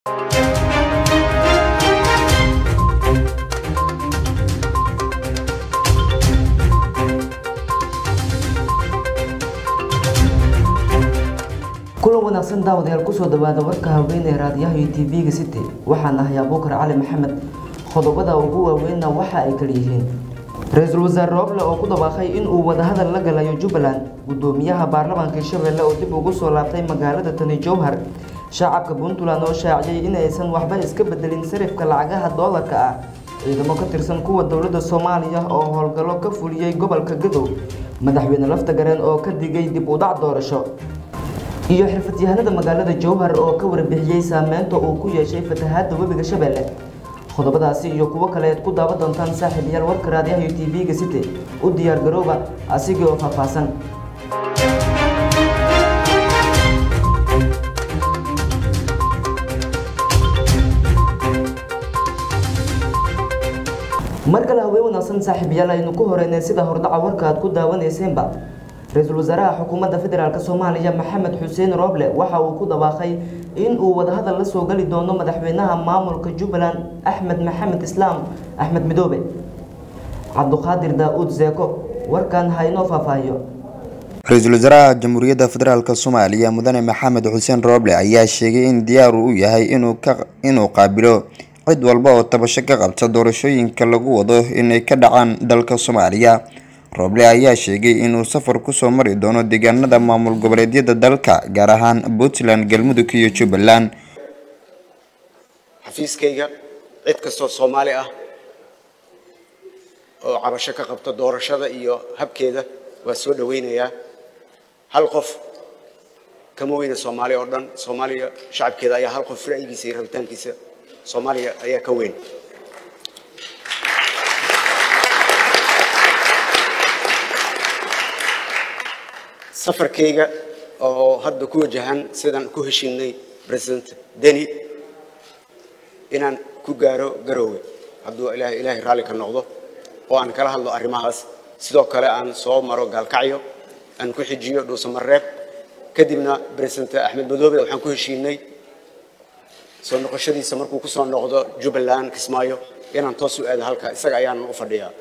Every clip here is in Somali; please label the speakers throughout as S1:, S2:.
S1: kulan wanaagsan daawadayaal kusoo dhawaada warka haweeney raadiyaha iyo tv-ga city waxaan ahay abuukar cali maxamed qodobada ugu waaweynna waxa ay kala-yihiin ra-iisul wasaare rooble oo ku dhawaaqay inuu wadahadal la galayo jubbaland gudoomiyaha baarlamaanka hirshabelle oo dib ugu soo laabtay magaalada tani jowhar shacabka puntland oo shaaciyay in aysan waxba iska bedelin sarifka lacagaha doolarka ah ciidamo ka tirsan kuwa dowladda soomaaliya oo howlgallo ka fuliyey gobolka gadow madaxweyne lafta gareen oo ka digay dib u dhac doorasho iyo xirfadyahanada magaalada jowhar oo ka warbixiyey saameynta uu ku yeeshay fatahaadda webiga shabeelle qodobadaasi iyo kuwo kale aad ku daawan doontaan saaxiibayaal warka raadiyaha iyo tv-ga city u diyaar garooba asigii oo faahfaahsan mar kale haween wanaagsan saaxiibayaal aynu ku horeynay sida hordhaca warka aad ku daawaneyseenba ra-iisul wasaaraha xukuumadda federaalk soomaaliya maxamed xuseen rooble waxa uu ku dhawaaqay in uu wadahadal la soo gali doono madaxweynaha maamulka jubbaland axmed maxamed islaam axmed midoobe cabduqaadir daa-uud zeeko warkan ha inoo faahfaahiyo
S2: ra-iisul wasaaraha jamhuuriyadda federaalk soomaaliya mudane maxamed xuseen rooble ayaa sheegay in diyaar uu yahay inuu qaabilo cid walba oo tabasho ka qabta doorashooyinka lagu wado inay ka dhacaan dalka soomaaliya rooble ayaa sheegay inuu safar kusoo mari doono deegaanada maamul goboleedyada dalka gaar ahaan puntland galmudug iyo jubbaland
S3: xafiiskayga cid kastoo soomaali ah oo cabasho ka qabta doorashada iyo habkeeda waa soo dhaweynayaa hal qof kama weyna soomaali oo dhan soomaaliya shacabkeeda ayaa hal qof ra'yigiisa iyo rabitaankiisa soomaaliya ayaa ka weyn safarkayga oo hadda ku wajahan sidaan ku heshiinay president deni inaan ku gaaro garoowe hadduu ilaah ilaahay raalli ka noqdo oo aan kala hadlo arrimahaas sidoo kale aan soo maro gaalkacyo aan ku xijiyo dhuusamareeb kadibna president axmed madoobe waxaan ku heshiinay soo noqoshadiisa markuu kusoo noqdo jubbaland kismaayo inaan toos u aado halka isaga ayaanan u fadhiyaa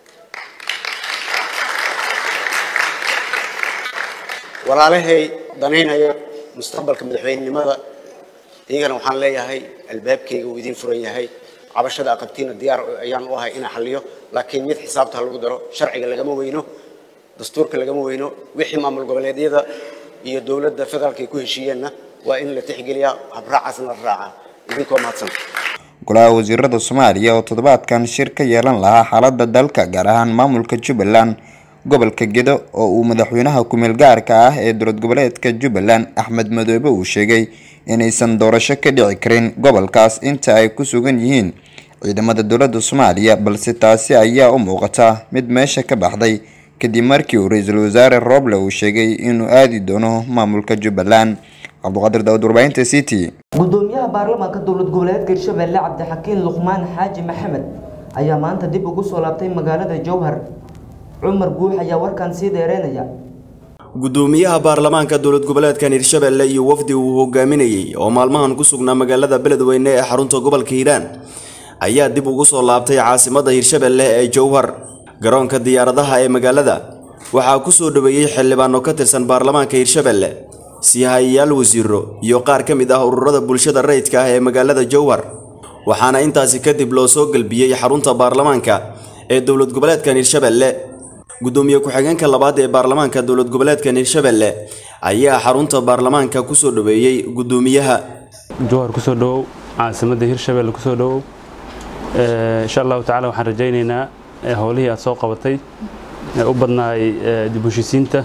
S3: walaalahay danaynaya mustaqbalka madaxweynenimada iyagana waxaan leeyahay albaabkayga uu idiin furan yahay cabashada aqabtiina diyaar ayaan u ahay inaan xalliyo laakiin mid xisaabta lagu daro sharciga lagama weyno dastuurka lagama weyno wixii maamul goboleedyada iyo dowladda federaalka ay ku heshiiyeenna waa in la tixgeliyaa habraacaasna la raacaa idinkoo mahadsan
S2: golaha wasiirada soomaaliya oo toddobaadkan shir ka yeelan lahaa xaaladda dalka gaar ahaan maamulka jubbaland gobolka gedo oo uu madaxweynaha ku-meel gaarka ah ee dowlad goboleedka jubbaland axmed madoobe uu sheegay inaysan doorasho ka dhici karin gobolkaas inta ay ku sugan yihiin ciidamada dowladda soomaaliya balse taasi ayaa u muuqata mid meesha ka baxday kadib markii uu ra-iisul wasaare rooble uu sheegay inuu aadi doono maamulka jubbaland cabduqaadir daawud warbaahinta city
S1: gudoomiyaha baarlamaanka dowlad goboleedka hirshabelle cabdixakiin luqmaan xaaji maxamed ayaa maanta dib ugu soo laabtay magaalada jowhar cumar guux ayaa warkan sii dheereynaya
S4: gudoomiyaha baarlamaanka dowlad goboleedkan hirshabelle iyo wafdi uu hogaaminayey oo maalmahan ku sugnaa magaalada beledweyne ee xarunta gobolka hiiraan ayaa dib ugu soo laabtay caasimadda hirshabelle ee jowhar garoonka diyaaradaha ee magaalada waxaa ku soo dhoweeyey xildhibaano ka tirsan baarlamaanka hirshabelle siihayayaal wasiiro iyo qaar ka mid ah ururada bulshada rayidka ah ee magaalada jowhar waxaana intaasi kadib loo soo gelbiyey xarunta baarlamaanka ee dowlad goboleedkan hirshabelle gudoomiye ku-xigeenka labaad ee baarlamaanka dowlad goboleedkan hirshabelle ayaa xarunta baarlamaanka kusoo dhoweeyey gudoomiyaha
S5: jowhar kusoo dhowow caasimadda hirshabelle kusoo dhowow insha allahu tacala waxaan rajaynaynaa howlihii aad soo qabatay ee u badnaay dib u heshisiinta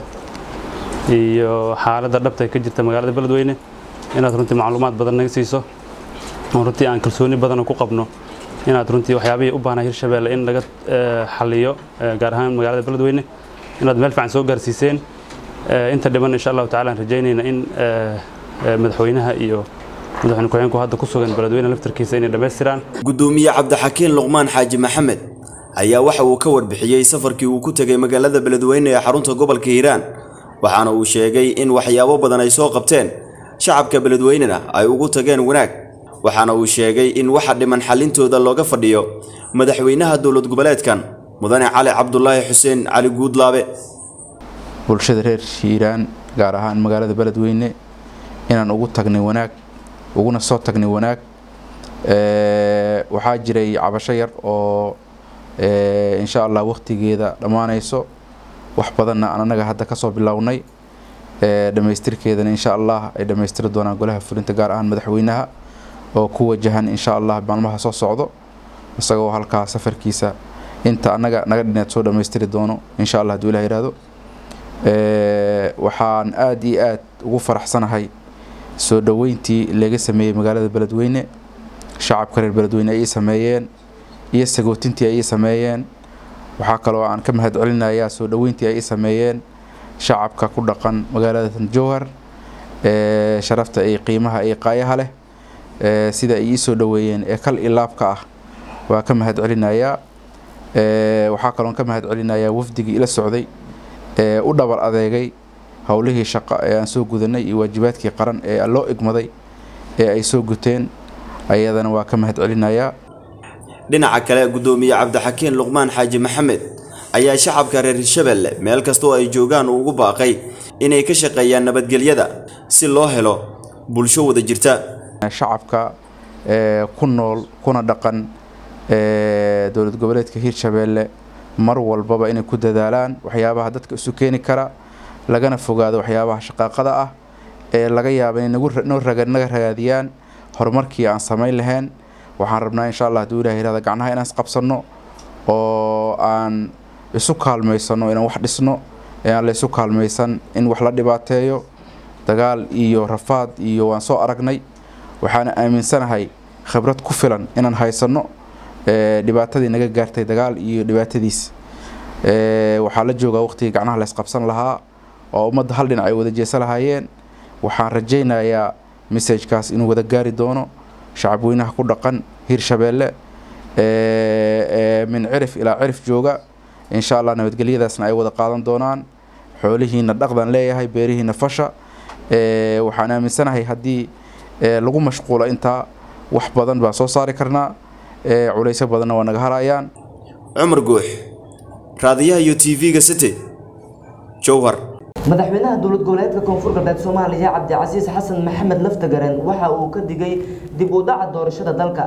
S5: iyo xaaladda dhabta ka jirta magaalada beledweyne inaad runtii macluumaad badan naga siiso oo runtii aan kalsooni badan ku qabno inaad runtii waxyaabihii u baahnaa hirshabelle in laga xaliyo gaar ahaan magaalada beledweyne inaad meel fiican soo gaarsiiseen inta dhiban insha allahu tacala aan rajaynayna in madaxweynaha iyo madaxweyne ku-xigeenku hadda ku sugan beledweyne laftarkiisa inay dhammaystiraan
S4: gudoomiye cabdixakiin luqmaan xaaji maxamed ayaa waxa uu ka warbixiyey safarkii uu ku tegay magaalada beledweyne ee xarunta gobolka hiiraan waxaana uu sheegay in waxyaabo badan ay soo qabteen shacabka beledweynena ay ugu tageen wanaag waxaana uu sheegay in waxa dhiman xallintooda looga fadhiyo madaxweynaha dowlad goboleedkan mudane cali cabdulaahi xuseen cali guudlaabe
S6: bulshada reer hiiraan gaar ahaan magaalada beledweyne inaan ugu tagnay wanaag uguna soo tagnay wanaag waxaa jiray cabasho yar oo insha allah wakhtigeeda dhammaanayso wax badanna aan anaga hadda kasoo bilownay dhammaystirkeedana insha allah ay dhammaystiri doonaan golaha fulinta gaar ahaan madaxweynaha oo ku wajahan insha allah maalmaha soo socdo isagoo halkaa safarkiisa inta anaga naga dhineed soo dhammaystiri doono insha allah haduu ilah yihahdo waxaan aada iyo aad ugu faraxsanahay soo dhoweyntii laga sameeyey magaalada beledweyne shacabka reer beledweyne ay ii sameeyeen iyo sagootintii ay ii sameeyeen waxaa kaloo aan ka mahad celinayaa soo dhoweyntii ay ii sameeyeen shacabka ku dhaqan magaalada jowhar sharafta iyo qiimaha iyo qaayaha leh sida ay ii soo dhoweeyeen ee kal ilaabka ah waa ka mahad celinayaa waxaa kaloon ka mahad celinayaa wafdigii ila socday ee u dhabar adeegay howlihii shaqo ee aan soo gudanay iyo waajibaadkii qaran ee loo igmaday ee ay soo guteen ayadana waa ka mahad celinayaa
S4: dhinaca kale guddoomiye cabdixakiin luqmaan xaaji maxamed ayaa shacabka reer hirshabelle meel kasta oo ay joogaan uu ugu baaqay inay ka shaqeeyaan nabadgelyada si loo helo bulsho wada jirta
S6: shacabka ku nool kuna dhaqan dowlad goboleedka hiirshabeelle mar walbaba inay ku dadaalaan waxyaabaha dadka isu keeni kara lagana fogaado waxyaabaha shaqaaqada ah ee laga yaaba inay naga ragaadiyaan horumarkii aan samayn lahayn waxaan rabnaa insha allah haduu ilah yirahda gacnaha inaan isqabsanno oo aan isu kaalmaysano inaan wax dhisno ee aan la isu kaalmaysan in wax la dhibaateeyo dagaal iyo rafaad iyo waan soo aragnay waxaana aaminsanahay khibrad ku filan inaan haysanno dhibaatadii naga gaartay dagaal iyo dhibaatadiis waxaa la joogaa waqtigii gacnaha la isqabsan lahaa oo ummadda hal dhinac ay wada jeesa lahaayeen waxaan rajaynayaa messajkaas inuu wada gaari doono shacabweynaha ku dhaqan hiirshabeelle min cirif ilaa cirif jooga insha allah nabadgelyadaasna ay wada qaadan doonaan xoolihiina dhaqdan leeyahay beerihiina fasha waxaan aaminsanahay haddii lagu mashquulo intaa wax badan baan soo saari karnaa culaysyo badanna waa naga harayaan
S4: cumar guux raadiyaha iyo t v-ga city jowhar
S1: madaxweynaha dowlad goboleedka koonfur galbeed soomaaliya cabdicasiis xasan maxamed laftagaren waxa uu ka digay dib u dhaca doorashada dalka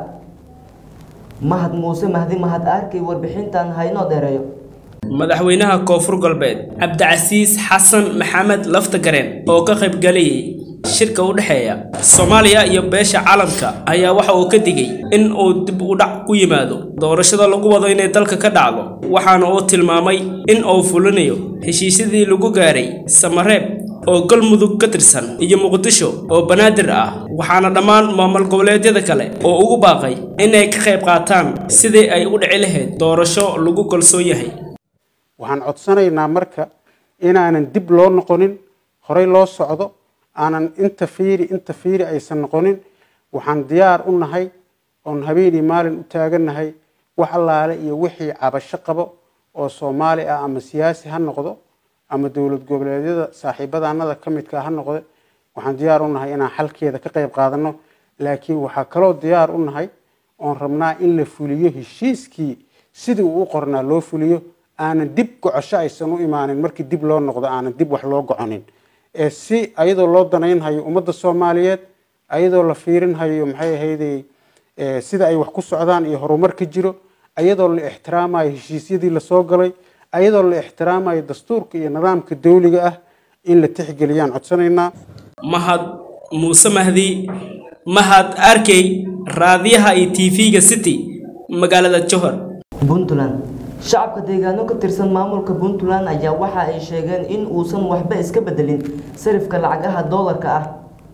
S1: mahad muuse mahdi mahad arkay warbixintan haynoo dheereeyo
S7: madaxweynaha koonfur galbeed cabdicasiis xasan maxamed laftagaren oo ka qaybgalayay shirka u dhexeeya soomaaliya iyo beesha caalamka ayaa waxa uu ka digay in uu dib u dhac ku yimaado doorashada lagu wado inay dalka ka dhacdo waxaana uu tilmaamay in uu fulinayo heshiisyadii lagu gaaray samareeb oo galmudug ka tirsan iyo muqdisho oo banaadir ah waxaana dhammaan maamul goboleedyada kale oo ugu baaqay inay ka qayb qaataan sidii ay u dhici lahayd doorasho lagu kalsoon yahay
S8: waxaan codsanaynaa marka inaanan dib loo noqonin horey loo socdo aanan inta fiiri inta fiiri aysan noqonin waxaan diyaar u nahay oon habeenii maalin u taagannahay wax allaale iyo wixii cabasho qabo oo soomaali ah ama siyaasi ha noqdo ama dowlad goboleedyada saaxiibadaanada ka midka ha noqde waxaan diyaar u nahay inaan xalkeeda ka qayb qaadano laakiin waxaa kaloo diyaar u nahay oon rabnaa in la fuliyo heshiiskii sidii uu u qornaa loo fuliyo aanan dib gocosho aysan u imaanin markii dib loo noqdo aanan dib wax loo goconin ee si ayadoo loo danaynhayo ummadda soomaaliyeed ayadoo la fiirinhayo maxay ahayday sida ay wax ku socdaan iyo horumar ka jiro ayadoo la ixtiraamayo heshiisyadii lasoo galay ayadoo la ixtiraamayo dastuurka iyo nidaamka dawliga ah in la tixgeliyaan codsanaynaa
S7: mahad muuse mahdi mahad arkey raadiyaha iyo t v-ga city magaalada johor
S1: puntland shacabka deegaano ka tirsan maamulka puntland ayaa waxa ay sheegeen in uusan waxba iska bedelin sarifka lacagaha doolarka ah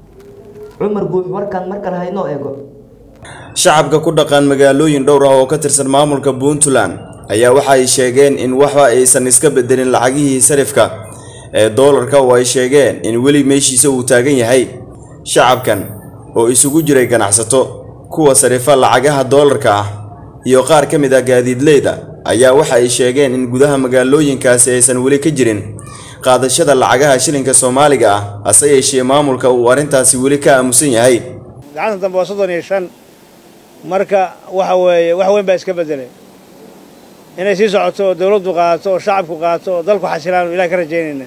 S1: cumar guux warkan mar kale haynoo eego
S4: shacabka ku dhaqan magaalooyin dhowr ah oo ka tirsan maamulka puntland ayaa waxa ay sheegeen in waxba aysan iska bedelin lacagihii sarifka ee doolarka oo ay sheegeen in weli meeshiisa uu taagan yahay shacabkan oo isugu jiray ganacsato kuwa sarifa lacagaha doolarka ah iyo qaar ka mid ah gaadiidleyda ayaa waxa ay sheegeen in gudaha magaalooyinkaasi aysan weli ka jirin qaadashada lacagaha shilinka soomaaliga ah hase yeeshee maamulka uu arrintaasi weli ka aamusan yahay
S9: gacanta dambe waa soddon iyo shan marka waxa weeye wax weyn baa iska beddelay inay sii socoto oo dawladdu qaadato oo shacabku qaato oo dalku xasilaan ilaah ka rajaynayna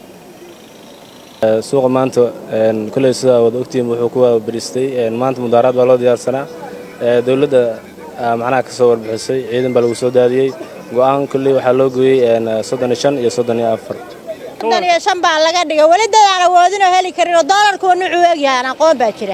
S10: suuqa maanta kolley sidaa wada ogtihiin wuxuu ku waabariistay maanta mudaaraad baa loo diyaarsanaa dowladda macnaha ka soo warbixisay ciidan baa lagu soo daadiyey go'aan kolley waxaa loo gooyey soddon iyo shan iyo soddon iyo afar
S11: soddon iyo shan baa laga dhigay weli dad aan awoodinoo heli karin oo doolarkuwa nuucuu egyahaan aqoon baa jira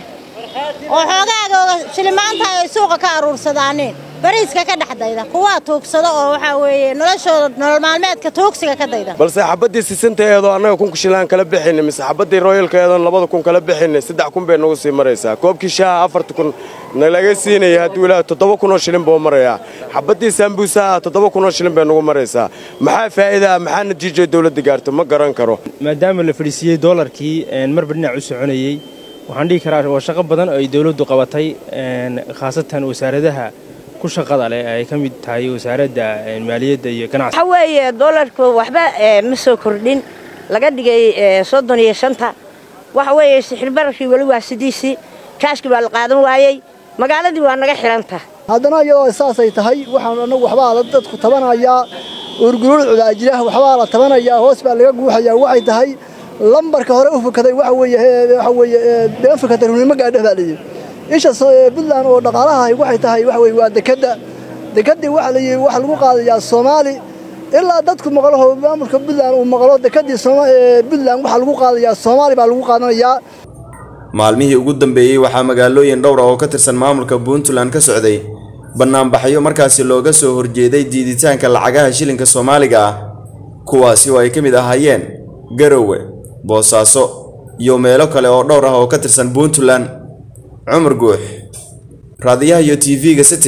S11: oo xoogaaga shilimaanta ay suuqa ka aruursadaaneen bariiska ka dhex dayda kuwaa tuugsada oo waxaa weeye noloshooda nolol maalmeedka tuugsiga ka dayda
S12: balse xabaddii sisintaeedoo annaga kunka shilaan kala bixinay mise xabaddii royalkaeedoon labada kun kala bixinay saddex kun bay nagu sii maraysaa koobkii shaaha afarta kun nalaga siinaya hadduu ilaaha toddoba kunoo shilin buu marayaa xabaddii saambuusaha toddoba kunoo shilin bay nagu maraysaa maxaa faa'iida ah maxaa natiijo dawladda gaarto ma garan karo
S13: maadaama la fadhiisiiyey doolarkii marba dhinac u soconayey waxaan dhihi karaa waa shaqo badan oo ay dawladdu qabatay khaasatan wasaaradaha ku shaqada leh ay ka mid tahay wasaaradda maaliyadda iyo ganacsiga
S14: waxa weeye doolarku waxba ma soo kordhin laga dhigay soddon iyo shanta waxa weeye sixirbararkii weli waa sidiisii kaashkii baa la qaadan waayey magaaladii waa naga xidhanta
S15: haddana iyadoo saasay tahay waxaan annagu waxbaa la dadku tabanayaa urguluulcuda ajiraha waxbaa la tabanayaa hoos baa laga guuxayaa waxay tahay lambarka hore u fakaday waxa weeye waxa weeye been fakatay runimo gaadha baa layidhi isha puntland oo dhaqaalaha waxay tahay waxa weeye waa dekadda dekaddii waxa la yidhi waxa lagu qaadayaa soomaali ilaa dadku maqlaho maamulka puntland uu maqlo dekaddii puntland waxa lagu qaadayaa soomaali baa lagu qaadanayaa
S4: maalmihii ugu dambeeyey waxaa magaalooyin dhowr ah oo ka tirsan maamulka puntland ka socday bannaanbaxyo markaasi looga soo horjeeday diiditaanka lacagaha shilinka soomaaliga ah kuwaasi oo ay ka mid ahaayeen garowe boosaaso iyo meelo kale oo dhowr ah oo ka tirsan puntland cumar guux raadiyaha iyo tv-ga city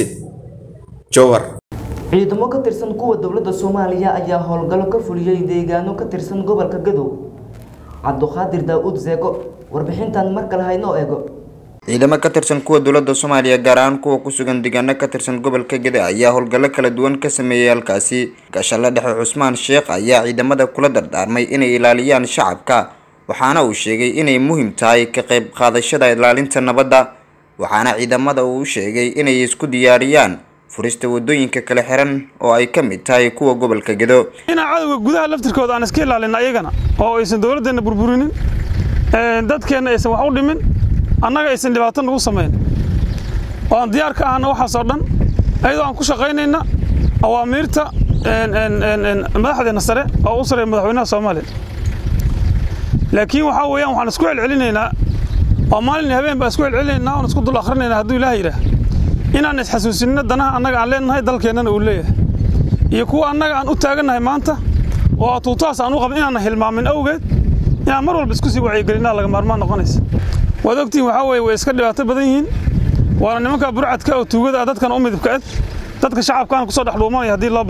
S4: jowhar
S1: ciidamo ka tirsan kuwa dowladda soomaaliya ayaa howlgallo ka fuliyey deegaano ka tirsan gobolka gadow cabduqaadir daa'uud zeego warbixintan mar kale haynoo eego
S2: ciidamo ka tirsan kuwa dowladda soomaaliya gaar ahaan kuwa ku sugan deegaano ka tirsan gobolka gede ayaa howlgallo kala duwan ka sameeyey halkaasi gaashalle dhexe cusmaan sheekh ayaa ciidamada kula dardaarmay inay ilaaliyaan shacabka waxaana uu sheegay inay muhiim tahay ka qayb qaadashada ilaalinta nabadda waxaana ciidamada uu sheegay inay isku diyaariyaan furista wadooyinka kala xiran oo ay ka mid tahay kuwa gobolka gedo
S16: inaan cadowga gudaha laftirkooda aan iska ilaalin ayagana oo aysan dowladdeena burburinin dadkeenna aysan wax u dhimin annaga aysan dhibaato nagu samayn oo aan diyaar ka ahna waxaasoo dhan ayadoo aan ku shaqaynayna awaamiirta madaxdeena sare oo u sareeya madaxweynaha soomaaliya laakiin waxaa weeyaan waxaan isku celcelinaynaa oo maalin habeen baan isku celcelinaynaa oon isku dul akhrinaynaa hadduu ilaah yidhaah inaan isxasuusinno danaha annaga aan leenahay dalkeennana uu leeyahay iyo kuwa annaga aan u taagannahay maanta oo atuutahaas aan u qabin inaanan hilmaamin awgeed inaan mar walba isku sii wacyigelinaa laga maarmaan noqonaysa waad ogtihiin waxaa weeye way iska dhibaato badan yihiin waana nimanka burcadka oo tuugada ah dadkan u midibka ed dadka shacabkaana kusoo dhex dhuumanaya haddii loo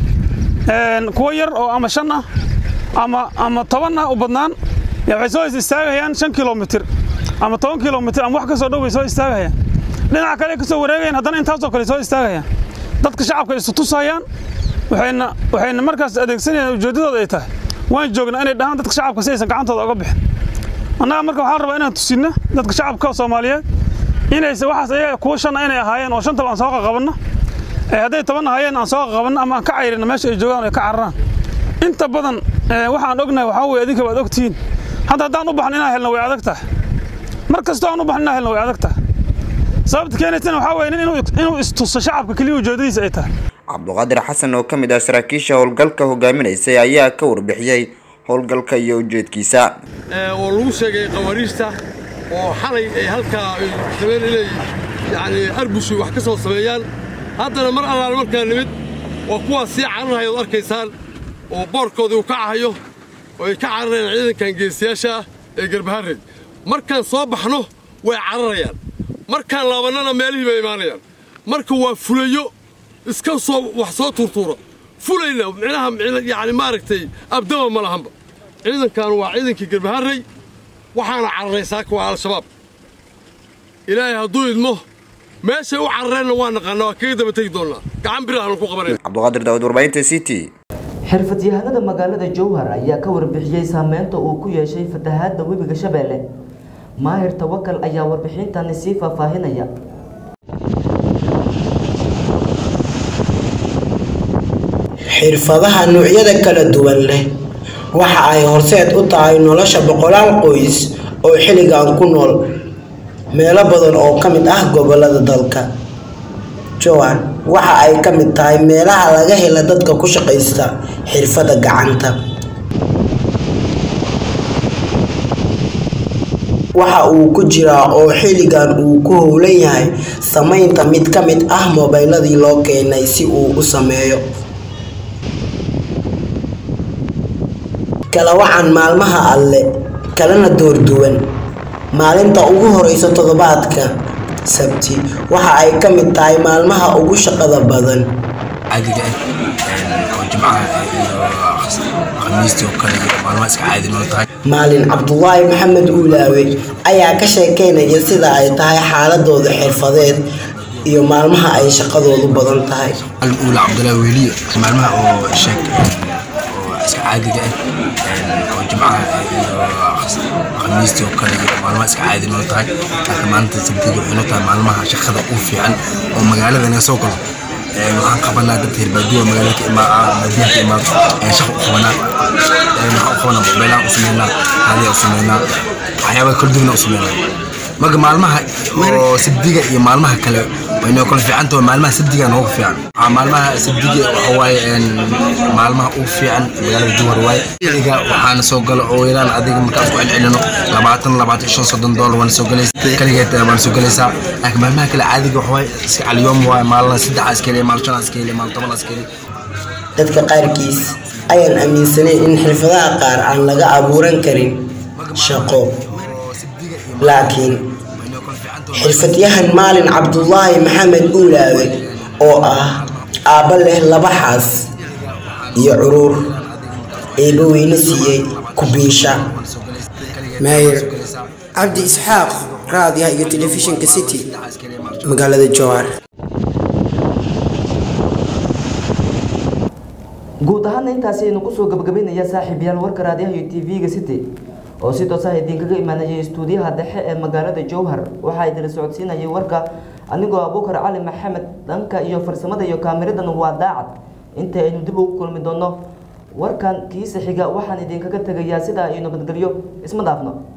S16: baahdo kuwo yar oo ama shan ah ama ama toban ah u badnaan waxay soo istaagayaan shan kilomitir ama toban kilomitir ama wax ka soo dhow bay soo istaagayaan dhinaca kale ka soo wareegayaan haddana intaasoo kale soo istaagayaan dadka shacabka isu tusayaan waxayna waxayna markaas adeegsanayaan ujeeddadooda ay tahay waan joognaa inay dhahaan dadka shacabka si aysan gacantooda uga bixin annaga marka waxaan rabaa inaan tusinno dadka shacabka soomaaliyeed inaysa waxaas ayaga kuwa shan inay ahaayeen oo shantaba aan soo qaqabanno hadday toban ahaayeen aan soo qaqabanno ama aan ka cayrino meesha ay joogaan ay ka cararaan inta badan waxaan ognahay waxaa weeye adinka waad ogtihiin hadda haddaan u baxno inaan helno way adag tahay mar kastoo aan u baxno inaan helno way adag tahay sababta keenaysana waxaa weeye inuu istuso shacabka keliya ujeedadiisa ay tahay
S2: cabduqaadir xasan oo ka mid ah saraakiisha howlgalka hogaaminaysay ayaa ka warbixiyey howlgalka iyo ujeedkiisa
S17: oo lagu sheegay qawaariijta oo xalay ay halkaa rabeen inay yani arbushi wax ka soo sameeyaan haddana mar allaale markaa nimid waa kuwaas sii cararhaya od arkaysaan oo boorkoodii uu ka cahayo oo ay ka cararayaan ciidankan geesiyaasha ah ee garbaharreed markaan soo baxno way cararayaan markaan laabannana meelihii bay imaanayaan marka waa fulayo iska soo wax soo tuurtuura fulayna micnaha yani maaragtay abdaba ma lahanba ciidankan waa ciidankii garbaharrey waxaana cararay saaka waa al-shabaab ilaahay hadduu idmo meeshay u carareenna waa naqaanaa waa kaga daba tegi doonnaa gacan birahan ku qabanayna
S2: cabduqaadir daawud warbaahinta c t
S1: xirfadyahanada magaalada jowhar ayaa ka warbixiyey saameynta uu ku yeeshay fatahaadda webiga shabeelle maahir tawakal ayaa warbixintani sii faahfaahinaya
S18: xirfadaha noocyada kala duwan leh waxa ay horseed u tahay nolosha boqolaal qoys oo xilligan ku nool meelo badan oo ka mid ah gobolada dalka joan waxa ay ka mid tahay meelaha laga hela dadka ku shaqaysta xirfadda gacanta waxa uu ku jiraa oo xilligan uu ku howlan yahay samaynta mid ka mid ah mobayladii loo keenay si uu u sameeyo kala wacan maalmaha alle kalena doorduwan maalinta ugu horeysa toddobaadka sabti waxa ay ka mid tahay maalmaha ugu shaqada badan
S19: caadiga ah oo jimcaha iyo khamiistii oo kale iyo maalmaha iska caadi noo tahay
S18: maalin cabdulaahi maxamed uulaawe ayaa ka sheekeynaya sida ay tahay xaaladooda xirfadeed iyo maalmaha ay shaqadoodu badan tahay
S19: maalin uula cabdulaahi weliye maalmaha oo sheeg oo iska caadiga ah oo jimcaha iyo khamiistii oo kale iyo maalmaha iska caadi noo tahay laakiin maalinta sabtiga waxay noo tahay maalmaha shaqada ugu fiican oo magaalada naga soo galo waxaan qabanaa dad hirbaadiyo magaalada ka imaa baadiyaha ka imaado shaqa u qabanaa waxaan u qabanaa mobaylaan u sameynaa haadiya u sameynaa waxyaabaa kala duwana u sameynaa marka maalmaha oo sabdiga iyo maalmaha kale waynoo kala fiican tahay maalmaha sabdiga noogu fiican maalmaha sabdiga waxa waaye maalmaha ugu fiican magaalada jowhar waaye xiliga waxaana soo galo oo yaraan adiga markaan ku celcelino labaatan labaatan shan soddon doolar waana soo galaysaa kaligeed waana soo galaysaa laakiin maalmaha kale caadiga waxa waaye iska caliyoom waaye maalina saddexa iska heliya maal shan iska heliya maal toban iska heliya
S18: dadka qaarkiis ayaan aaminsanayn in xirfadaha qaar aan laga abuuran karin shaqo laakiin xirfadyahan maalin cabdulaahi maxamed uulaawe oo ah aabba leh laba xaas iyo curuur eeba weyne siiyey kubiisha maayir cabdi isxaaq raadiyaha iyo telefishinka city magaalada jowhar
S1: guud ahaana intaasi aynu kusoo gabagabaynaya saaxiibayaal warka raadiyaha iyo tv-ga city oo si toos ah idinkaga imaanayay istuudiyaha dhexe ee magaalada jowhar waxaa idila socodsiinayay warka anigoo abuukar cali maxamed dhanka iyo farsamada iyo kaamiradan waa daacad inta aynu dib ugu kulmi doono warkan kiisa xiga waxaan idinkaga tegayaa sidaa iyo nabadgelyo isma dhaafno